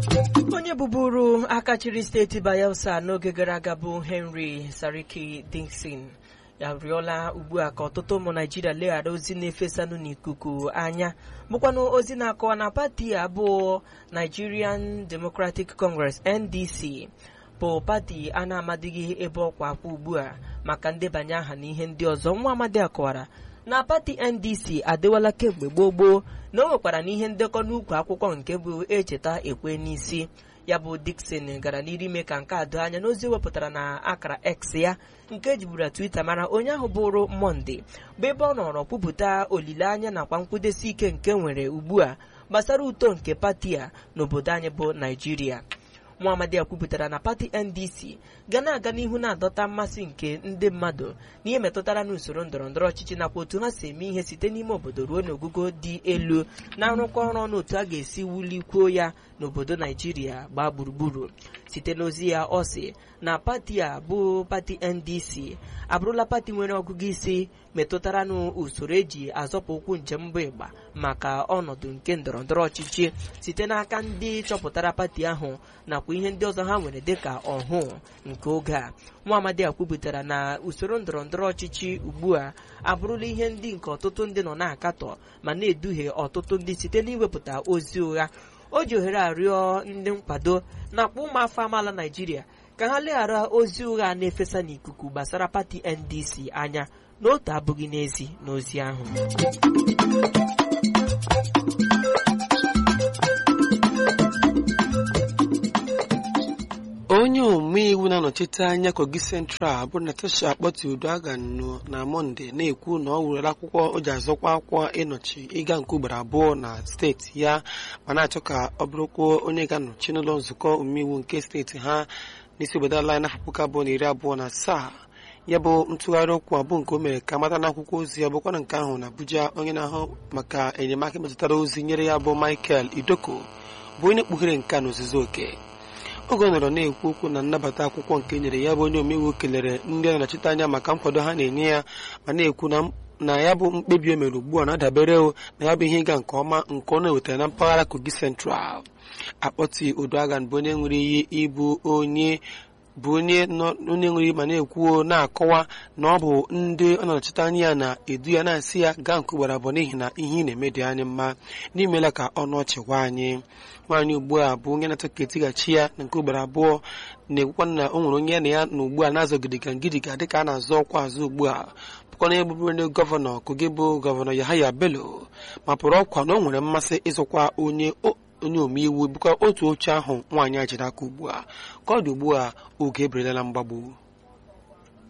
onye bụburu aka chịrị steeti bayelsa n'oge gara aga bụ henry sariki dixon ya rịọla ugbu a ka ọtụtụ ụmụ naijiria leghara ozi na-efesanụ n'ikuku anya bụkwanụ ozi na-akọwa na pati abụọ nigerian democratic congress ndc bụ pati a na-amadịghị ebe ọkwa akwa ugbu a maka ndebanye aha na ihe ndị ọzọ nwa amadi akọwara na pati ndc adịwala kemgbe gboo gboo na o nwekwara n'ihe ndekọ n'ukwu akwụkwọ nke bụ echeta ekwe n'isi ya bụ Dickson gara n'iru ime ka nke a doo anya n'ozi wepụtara na akara X ya nke ejiburu Twitter mara onye ahụ bụrụ Monde bụ ebe ọ nọrọ kwupụta olileanya nakwa nkwụdesi ike nke nwere ugbu a gbasara uto nke pati a n'obodo anyị bụ Naijiria nwaamadi a kwupụtara na pati ndc ga na-aga n'ihu na-adọta mmasị nke ndị mmadụ n'ihe metụtara n'usoro ndọrọndọrọ ọchịchị nakwa otu ha si eme ihe site n'ime obodo ruo n'ogugo dị elu na-arụkọ ọrụ ọnụ otu a ga-esi wulikwuo ya n'obodo naijiria gbaa gburugburu site n'ozi ya ọ sị na pati a bụ pati ndc abụrụla pati nwere ọgụgụ isi metụtara n'usoro eji azọpụ ụkwụ njem mbụ ịgba maka ọnọdụ nke ndọrọndọrọ ọchịchị site n'aka ndị chọpụtara pati ahụ nakwa ihe ndị ọzọ ha nwere dịka ọhụụ nke oge a nwa amadi a kwupụtara na usoro ndọrọndọrọ ọchịchị ugbu a abụrụla ihe ndị nke ọtụtụ ndị nọ na-akatọ ma na-eduhie ọtụtụ ndị site n'iwepụta ozi ụgha o ji ohere arịọ ndị nkwado nakwa ụmụafọ amaala naijiria ka ha leghara ozi ụgha na-efesa n'ikuku gbasara pati ndc anya n'otu abụghị n'ezi n'ozi ahụ onye omeiwu na-anọchite anya kogi central bụ natasha akpọti uduagha na mọnde na-ekwu na ọ wurere akwụkwọ o ji azọkwa akwụkwọ ịnọchi ịga nke ugboro abụọ na steeti ya ma na-achọ ka ọ bụrụkwa onye ga-anọchi n'ụlọ nzukọ omeiwu nke steeti ha n'isi obodo ala n'afọ puku abụọ na iri abụọ na asaa ya bụ ntụgharị okwu abụ nke o mere ka mata n'akwụkwọ ozi ya bụkwa na nke ahụ na abuja onye na-ahụ maka enyemaka metụtara ozi nyere ya bụ michael idoko bụ onye kpughere nke a n'ozuzu oke oge ọ nọrọ na-ekwu okwu na nnabata akwụkwọ nke nyere ya bụ onye omeiwu kelere ndị a na-anọchite anya maka nkwado ha na-enye ya ma na-ekwu na ya bụ mkpebi o mere ugbu a na-adabere na ya bụ ihe ịga nke ọma nke ọ na-ewetara na mpaghara kogi central akpọti odoagan bụ onye nwere iyi ịbụ onye bụ onye onye nwere ma na-ekwuo na-akọwa na ọ bụ ndị ọ na-anọchite anya ya na-edu ya na-asị ya gaa nke ugboro abụọ n'ihi na ihe ị na-eme dị anyị mma n'imela ka ọnụ ọchị gwa anyị nwaanyị ugbu a bụ onye na-achọ ka etighachi ya na nke ugboro abụọ na-ekwukwa na o nwere onye na ya na ugbu a na-azọ gidiga gidiga dịka a na-azọ ọkwa azụ ugbu a bụkwa na egbubere onye gọvanọ kogi bụ gọvanọ Yahaya Bello ma pụrụ ọkwa na o nwere mmasị ịzọkwa onye onye omeiwu bụkwa otu oche ahụ nwaanyị a jiri aka ugbu a ka ọ dị ugbu a oge eberela mgbagbu